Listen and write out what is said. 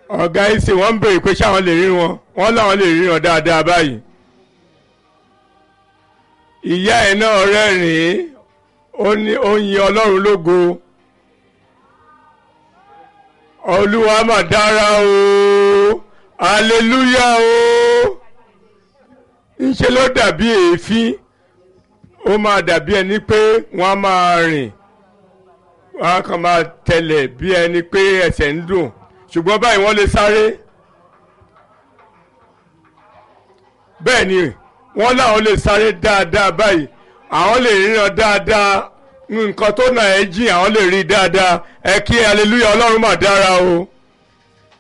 ọ̀gá ìsìn wọ́n ń béèrè pé ṣáwọn lè rí wọn wọ́n láwọn lè rí wọn dáadáa báyìí ìyá ẹ̀ náà rẹ́rìn-ín ó ní ó yin ọlọ́run lógo olúwa mà dára o aleluya o ńṣe ló dàbí èéfín ó máa dàbí ẹni pé wọ́n á máa rìn wọ́n á kàn máa tẹ̀lẹ̀ bí ẹni pé ẹsẹ̀ ń dùn ṣùgbọ́n báyìí wọ́n lè sáré bẹ́ẹ̀ ni wọ́n láwọn lè sáré dáadáa báyìí àwọn lè ríran dáadáa nǹkan tó nà ẹ́ jìn àwọn lè rí dáadáa ẹ kí aleluya ọlọ́run mà dára o.